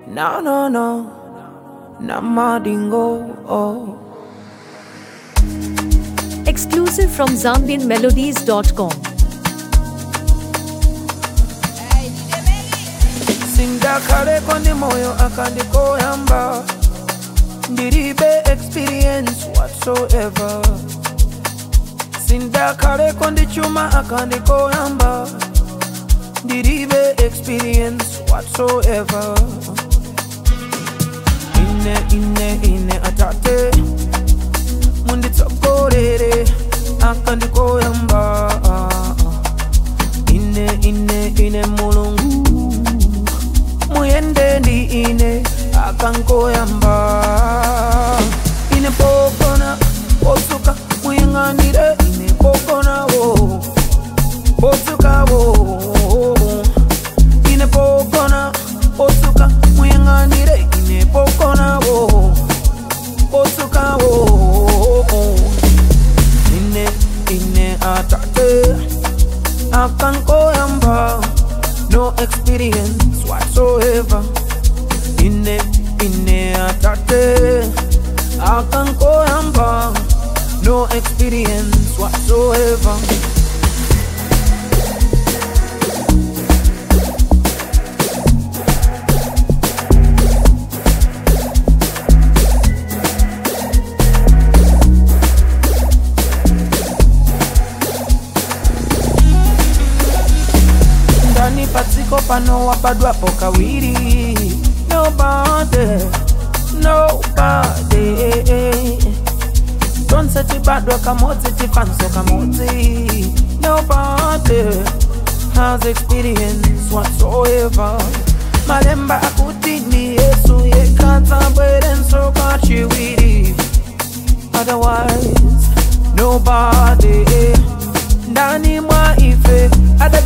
No, no, no. Namadingo. Oh. Exclusive from ZambianMelodies.com. sindakale ndi moyo akandikoyamba ndilibe experience whatsoever sindakale ndi chuma akandikoyamba ndilibe experience whatsoever ine ine ine atate munditsogolere akandikoyamba ine ine ine mulungu muyende ndi ine akankoyamba ine pokona posuka muyang'anire ine pokonawo posukawo ine pokona posuka muyang'anire ine pokonawo posukawo ine ine atate akankoyamba no experience whatsoever ine ine atate akankoyamba no experience whatsoever ndani patsiko pano wabadwapo kawiri nobody nobody tonse tibadwa kamodzi tifanso kamodzi nobody has experience whatsoever malemba akuti ndi yesu yekatsabwerenso kachiwiri otherwise nobody ndani mwa ife ada